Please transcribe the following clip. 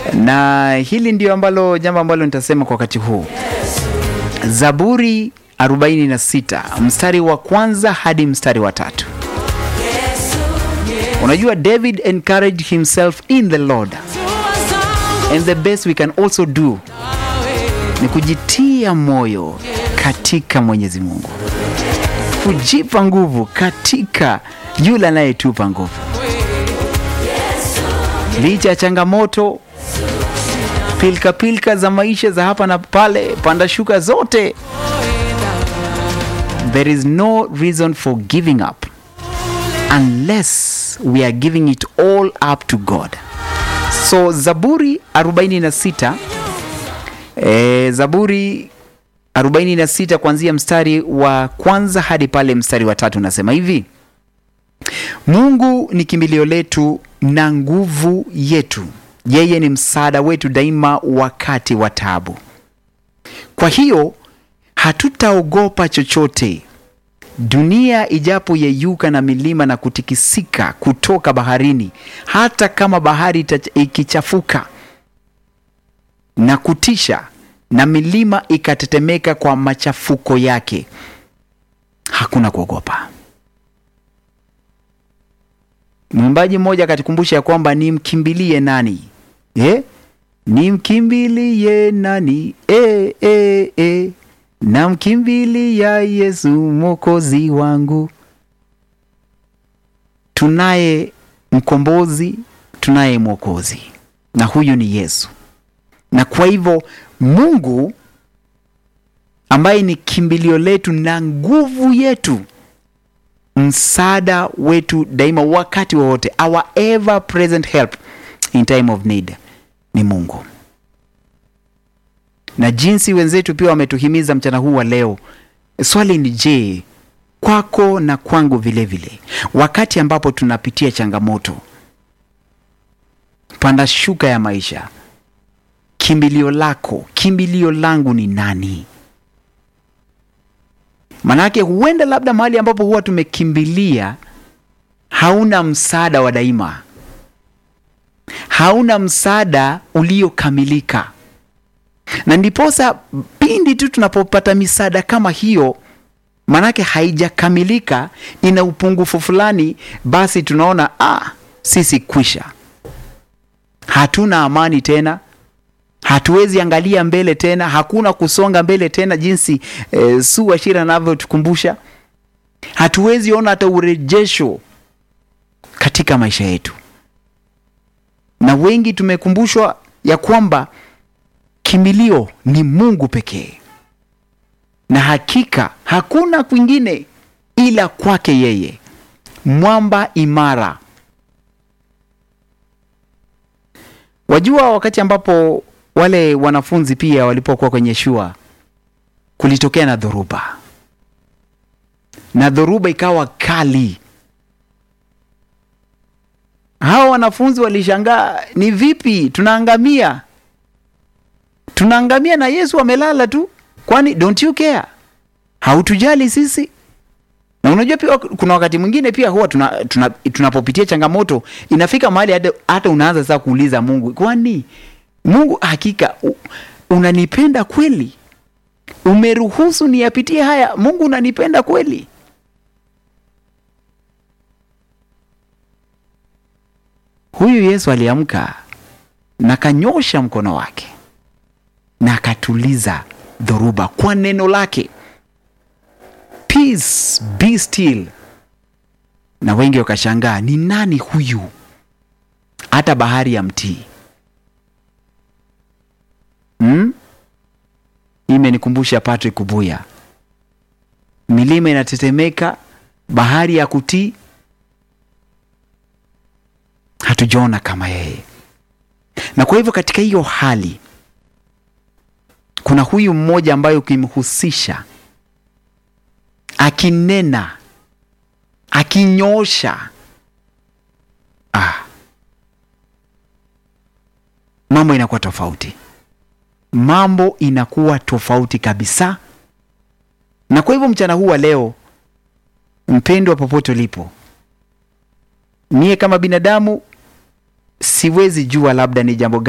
na hili ndio ambalo jambo ambalo nitasema kwa wakati huu. Zaburi 46 mstari wa kwanza hadi mstari wa tatu. Unajua, David encouraged himself in the Lord and the best we can also do ni kujitia moyo katika Mwenyezi Mungu, kujipa nguvu katika yule anayetupa nguvu licha ya changamoto, pilika pilika za maisha za hapa na pale, panda shuka zote, there is no reason for giving up unless we are giving it all up to God. So Zaburi 46 eh, Zaburi 46 kuanzia mstari wa kwanza hadi pale mstari wa tatu nasema hivi: Mungu ni kimbilio letu na nguvu yetu, yeye ni msaada wetu daima wakati wa taabu. Kwa hiyo hatutaogopa chochote, dunia ijapo yeyuka na milima na kutikisika kutoka baharini, hata kama bahari ita- ikichafuka na kutisha na milima ikatetemeka kwa machafuko yake, hakuna kuogopa. Mwimbaji mmoja akatukumbusha ya kwamba nimkimbilie nani eh? Nimkimbilie nani eh, eh, eh. Namkimbilia Yesu mwokozi wangu. Tunaye mkombozi, tunaye mwokozi, na huyu ni Yesu. Na kwa hivyo Mungu ambaye ni kimbilio letu na nguvu yetu msaada wetu daima wakati wowote, our ever present help in time of need ni Mungu. Na jinsi wenzetu pia wametuhimiza mchana huu wa leo, swali ni je, kwako na kwangu vile vile, wakati ambapo tunapitia changamoto, panda shuka ya maisha, kimbilio lako, kimbilio langu ni nani? Manake huenda labda mahali ambapo huwa tumekimbilia hauna msaada wa daima, hauna msaada uliokamilika, na ndiposa pindi tu tunapopata misaada kama hiyo, manake haijakamilika, ina upungufu fulani, basi tunaona ah, sisi kwisha, hatuna amani tena hatuwezi angalia mbele tena, hakuna kusonga mbele tena, jinsi eh, Su Ashira anavyotukumbusha. Hatuwezi ona hata urejesho katika maisha yetu, na wengi tumekumbushwa ya kwamba kimbilio ni Mungu pekee, na hakika hakuna kwingine ila kwake yeye, mwamba imara. Wajua, wakati ambapo wale wanafunzi pia walipokuwa kwenye shua, kulitokea na dhoruba, na dhoruba ikawa kali. Hawa wanafunzi walishangaa, ni vipi tunaangamia? Tunaangamia na Yesu amelala tu, kwani don't you care? Hautujali sisi? Na unajua pia kuna wakati mwingine pia huwa tuna, tuna, tunapopitia changamoto inafika mahali hata, hata unaanza sasa kuuliza Mungu, kwani Mungu hakika u- unanipenda kweli? Umeruhusu niyapitie haya? Mungu unanipenda kweli? Huyu Yesu aliamka na kanyosha mkono wake na akatuliza dhoruba kwa neno lake, peace be still. Na wengi wakashangaa, ni nani huyu? Hata bahari ya mtii Hmm? Imenikumbusha Patrick Kubuya, milima inatetemeka, bahari ya kutii. Hatujaona kama yeye, na kwa hivyo katika hiyo hali kuna huyu mmoja ambaye ukimhusisha akinena, akinyoosha, ah, mambo inakuwa tofauti mambo inakuwa tofauti kabisa. Na kwa hivyo mchana huu wa leo, mpendwa, popote ulipo, mie kama binadamu siwezi jua labda ni jambo